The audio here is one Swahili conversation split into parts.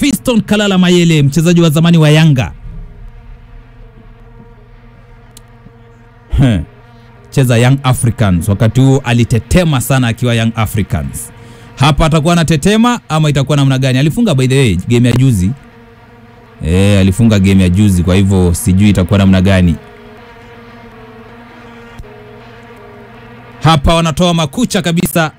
Fiston Kalala Mayele, mchezaji wa zamani wa Yanga Heh, cheza Young Africans. Wakati huo alitetema sana akiwa Young Africans. Hapa atakuwa anatetema ama itakuwa namna gani? Alifunga by the way game ya juzi eh, alifunga game ya juzi, kwa hivyo sijui itakuwa namna gani. Hapa wanatoa makucha kabisa.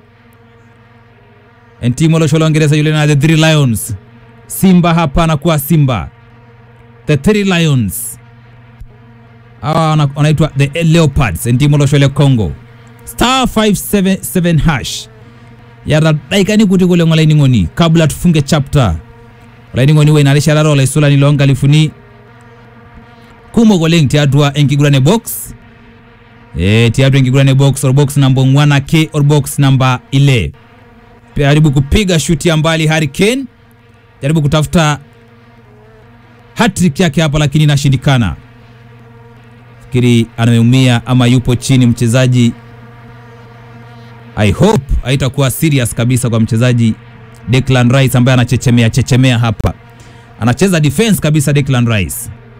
Ntimo Losholo Ngereza yule na the Three Lions. Simba hapa anakuwa Simba. The Three Lions. Hawa wana- wanaitwa the Leopards. Ntimo Losholo Congo. Star 577 hash. Yara daikani kuti kule ngolaini ngoni kabla tufunge chapter. Ngolaini ngoni we inarisha raro la isula nilonga lifuni. Kumo goleng tiadwa enkigurane box. Eh, tiatu enkigurane box or box number 1 k or box number 11 jaribu kupiga shuti ya mbali Harry Kane, jaribu kutafuta hattrick yake hapa, lakini inashindikana. Fikiri ameumia ama yupo chini mchezaji. I hope haitakuwa serious kabisa kwa mchezaji Declan Rice ambaye anachechemea chechemea hapa, anacheza defense kabisa Declan Rice.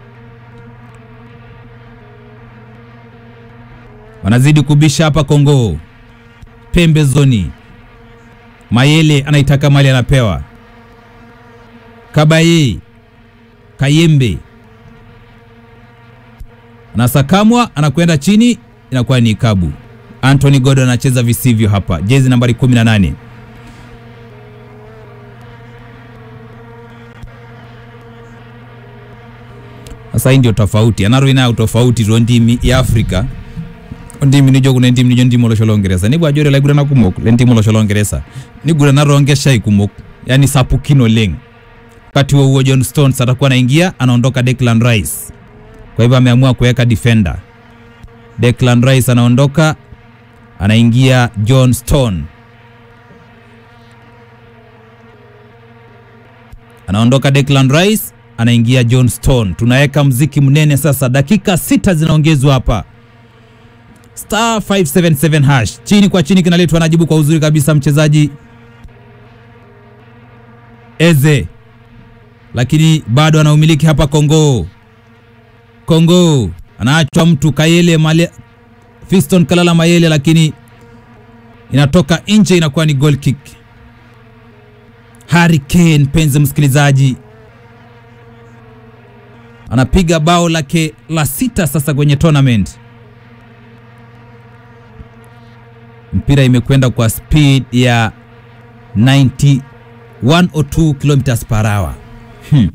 Wanazidi kubisha hapa Kongo pembezoni. Mayele anaitaka mali anapewa. Kabaye Kayembe anasakamwa, anakwenda chini, inakuwa ni ikabu. Anthony Gordon anacheza visivyo hapa, jezi nambari 18. Sasa hii ndio tofauti, anaroina utofauti tu ndimi ya Afrika ndimi nijo kuna ndimi nijo ndimo losholo ngeresa ni bwajore la gurana kumok le ndimo losholo ngeresa ni gurana ronge shai kumok yani sapukino leng wakati huo huo John Stones atakuwa anaingia anaondoka Declan Rice kwa hivyo ameamua kuweka defender Declan Rice anaondoka anaingia John Stone anaondoka Declan Rice anaingia John Stone tunaweka mziki mnene sasa dakika sita zinaongezwa hapa star 577 hash chini kwa chini kinaletwa anajibu kwa uzuri kabisa mchezaji Eze, lakini bado anaumiliki hapa Kongo. Kongo anaachwa mtu Kayele Male, Fiston Kalala Mayele, lakini inatoka nje, inakuwa ni goal kick. Harry Kane, mpenzi msikilizaji, anapiga bao lake la sita sasa kwenye tournament. mpira imekwenda kwa speed ya 91 or 2 kilometers per hour. Hmm.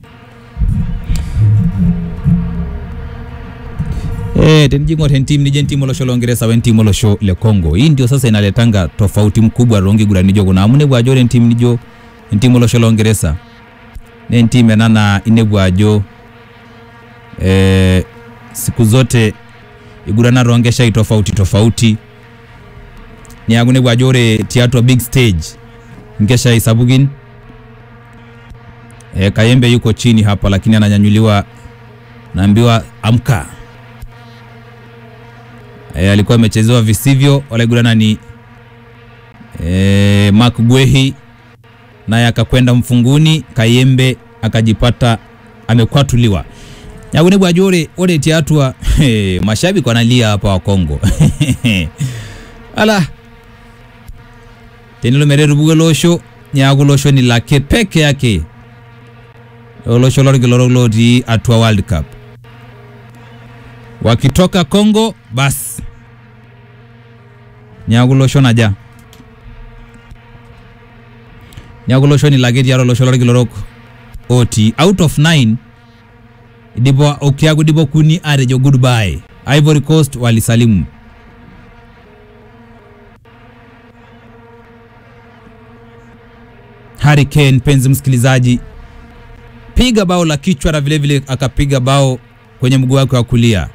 Eh, tenjingo tentim nije ntimo losho longeresa wen timo losho le Congo. Hii ndio sasa inaletanga tofauti mkubwa rongi gura nijo kuna amune bwajo le ntim nijo ntimo losho longeresa. Ne ntime nana ine bwajo eh, siku zote igurana rongesha i tofauti tofauti niagune bwajore tiatwa big stage ngesha isabugin e, Kayembe yuko chini hapa lakini ananyanyuliwa naambiwa amka e, alikuwa amechezewa visivyo walaigurana ni e, Mark Gwehi naye akakwenda mfunguni Kayembe akajipata amekwatuliwa nyagune bwajore ore tiatwa hey, mashabiki wanalia hapa wa Kongo ala tenilo mereru bugo losho nyago losho ni lake peke yake losho lorgi loroloti atua World Cup wakitoka Kongo bas nyago losho naja nyago losho ni lake tiaro losho lorgi lorok oti out of 9 dibo okiago dibo kuni arejo goodbye Ivory Coast walisalimu Harry Kane, mpenzi msikilizaji, piga bao la kichwa na vilevile akapiga bao kwenye mguu wake wa kulia.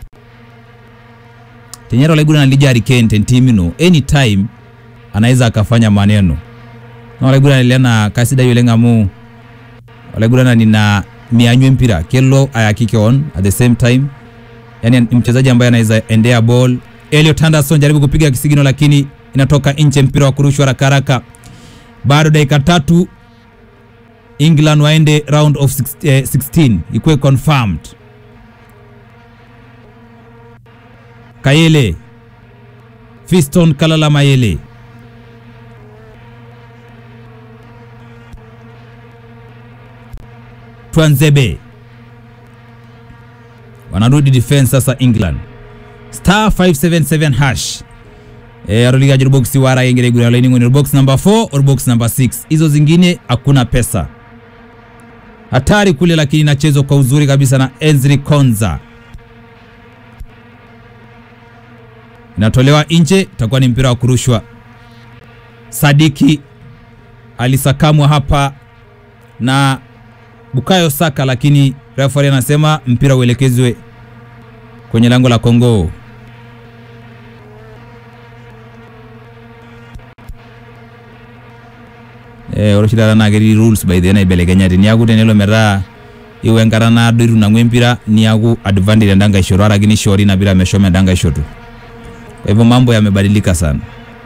Tenyero laiguna nalija Harry Kane tentimino anytime anaweza akafanya maneno na laiguna niliana kasida yule ngamu laiguna nina mianywe mpira kello ayakike on at the same time, yani ni mchezaji ambaye anaweza endea ball. Elliot Anderson jaribu kupiga kisigino, lakini inatoka nje, mpira wa kurushwa haraka haraka bado dakika tatu England waende round of 16, eh, 16 ikuwe confirmed. Kayele Fiston Kalala Mayele Twanzebe wanarudi defense sasa England star 577 hash e, aroligajiro box wara yengere gura laini ngoni box number 4 or box number 6 hizo zingine hakuna pesa hatari kule lakini inachezwa kwa uzuri kabisa na Enzri Konza inatolewa nje itakuwa ni mpira wa kurushwa Sadiki alisakamwa hapa na Bukayo Saka, lakini referee anasema mpira uelekezwe kwenye lango la Kongo. Eh, oroshidara nageri rules by the naibelekenyati niaku tenelo metaa iwe enkata naado itu nang'u empira niaku advantage endanga ishoto araki nishori ina pira meshomo endanga ishoto. Kwa hivyo mambo yamebadilika sana.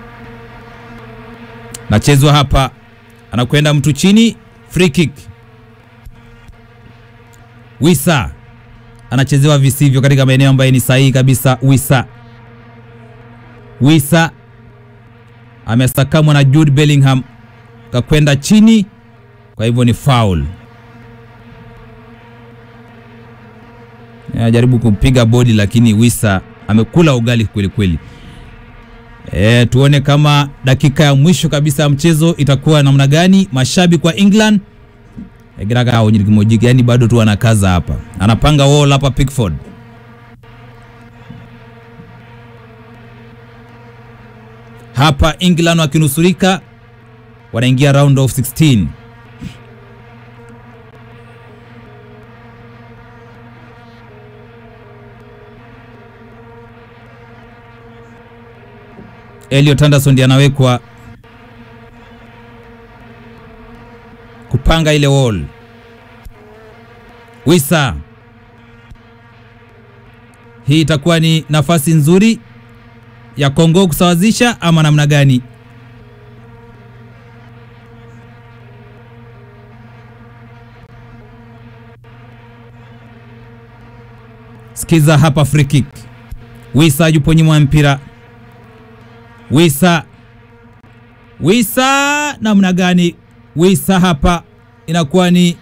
Nachezwa hapa, anakwenda mtu chini, free kick. Wisa anachezewa visivyo katika maeneo ambayo ni sahihi kabisa. Wisa Wisa amesakamwa na Jude Bellingham kakwenda chini, kwa hivyo ni foul. Anajaribu kupiga bodi, lakini Wisa amekula ugali kweli kweli. E, tuone kama dakika ya mwisho kabisa ya mchezo itakuwa namna gani. Mashabiki wa England egirakaonyirikimojiki yani bado tu anakaza hapa, anapanga wall hapa Pickford. Hapa England wakinusurika, wanaingia round of 16. Elliot Anderson ndiye anawekwa kupanga ile wall. Wisa, hii itakuwa ni nafasi nzuri ya Kongo kusawazisha ama namna gani? Sikiza hapa, free kick. Wisa yupo nyuma ya mpira. Wisa, Wisa namna gani? Wisa hapa inakuwa ni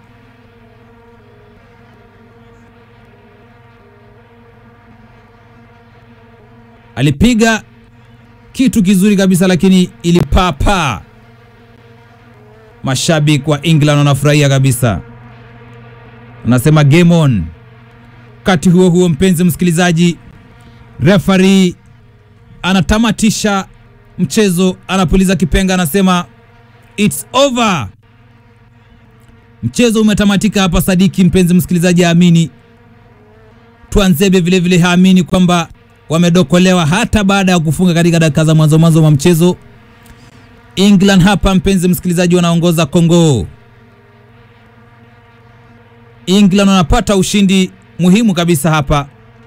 alipiga kitu kizuri kabisa, lakini ilipaa Mashabiki wa England wanafurahia kabisa, anasema game on. Wakati huo huo, mpenzi msikilizaji, referee anatamatisha mchezo, anapuliza kipenga, anasema it's over. Mchezo umetamatika hapa. Sadiki mpenzi msikilizaji haamini, Twanzebe vilevile haamini kwamba wamedokolewa hata baada ya kufunga katika dakika za mwanzo mwanzo wa mchezo. England hapa mpenzi msikilizaji, wanaongoza Kongo. England wanapata ushindi muhimu kabisa hapa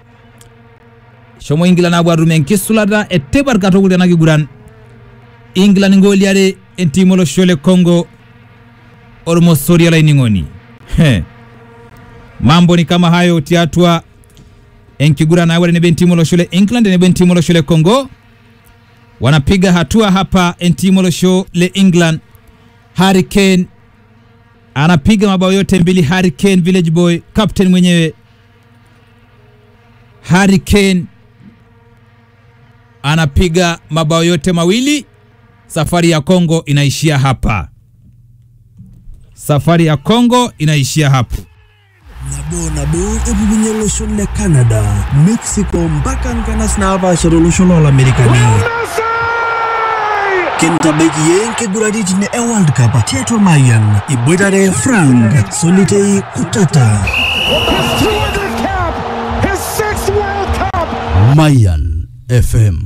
shomo England abwa rumen kisulata etebar katogul na kiguran England ngoli ade entimolo shole Kongo ormo soria la iningoni he mambo ni kama hayo tiatwa enkigura na wale bentimolo shole England ne bentimolo shole Kongo wanapiga hatua hapa entimolo shole England Harry Kane anapiga mabao yote mbili Harry Kane village boy captain mwenyewe Harry Kane anapiga mabao yote mawili. Safari ya Kongo inaishia hapa, safari ya Kongo inaishia hapo. nabo nabo epukunye olosho le canada mexico mpaka nkanas naapashara olosho loolamerikani kintabaiki ye nkiguraritin e world cup tiatua mayan iboitare frank solitei kutata His 200th cap, his sixth World Cup. mayan fm